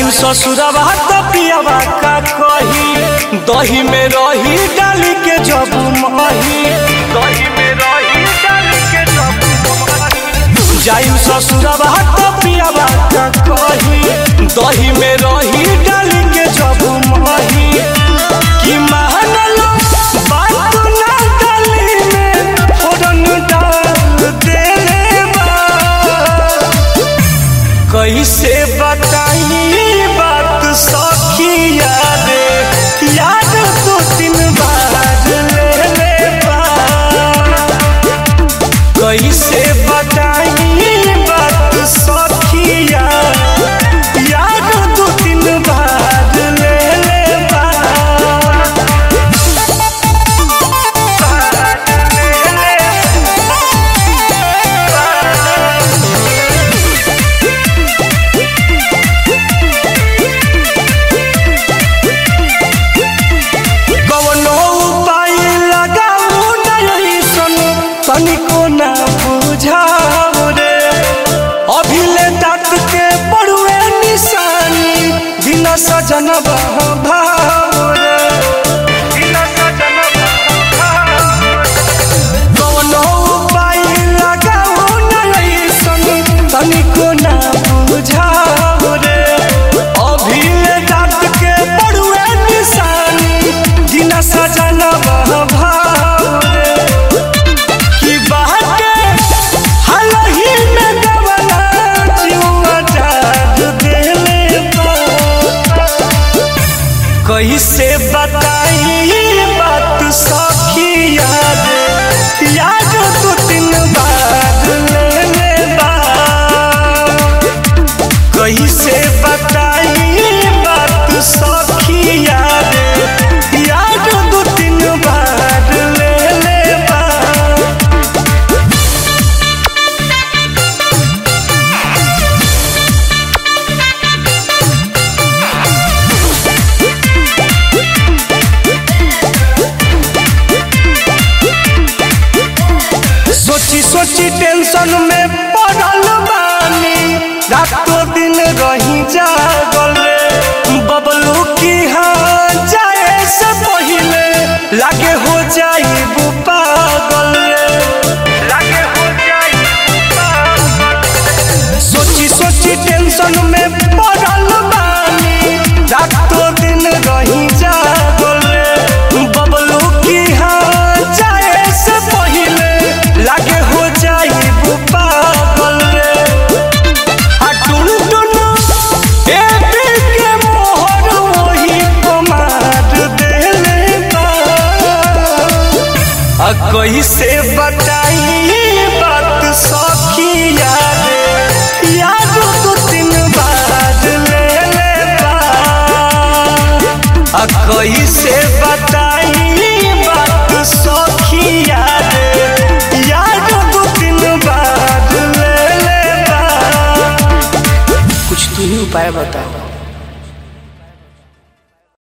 जाइम ससुरवा तो पियावा का कही दही में रही डाली के जब मही दही में रही डाली के जब मही जाइम ससुरवा तो पियावा का कही दही में रही डाली के जब मही कि महनलो बात ना डाली में फोरन डाल देले बा कैसे बताई बात सखिया रे याद दो तीन बार ले ले बा कैसे बताई बात सखिया याद दो तीन बार ले ले बा ले ले कवनो उपाय लगाऊ नहीं सन तनिको ना बुझाऊ रे अभिले दांत के पड़ुए निशानी बिना सजन भाव रे बिना सजन कवनो उपाय लगाऊ नहीं सन तनिको ना बुझाऊ रे अभिले दांत के पड़ुए निशानी बिना सजन भाव रे की बाटे हालही में गवना जीवा जाग देले बा कैसे बताई बात सखिया रे याद दो तीन बार ले ले बा कैसे बताई बात सखिया रे याद दो तीन बार ले ले बा सोची सोची टेंशन में पड़ल बानी रातों दिन रही जागल रे बबलू की हाँ जाए से पहले लागे हो जाई पागल रे लागे हो जाई सोची सोची टेंशन में पड़ल बानी रातों दिन रही जागल रे बबलू की हाँ जाए से पहले लागे हो जाई पागल रे आ टुन टुन ए दिल के मोहर वही कमार देले बा आ कैसे बताई बात सखिया रे याद दो तीन बार ले ले बा आ कैसे बताई बात सखिया रे याद दो तीन बार ले ले बा कुछ तू ही उपाय बता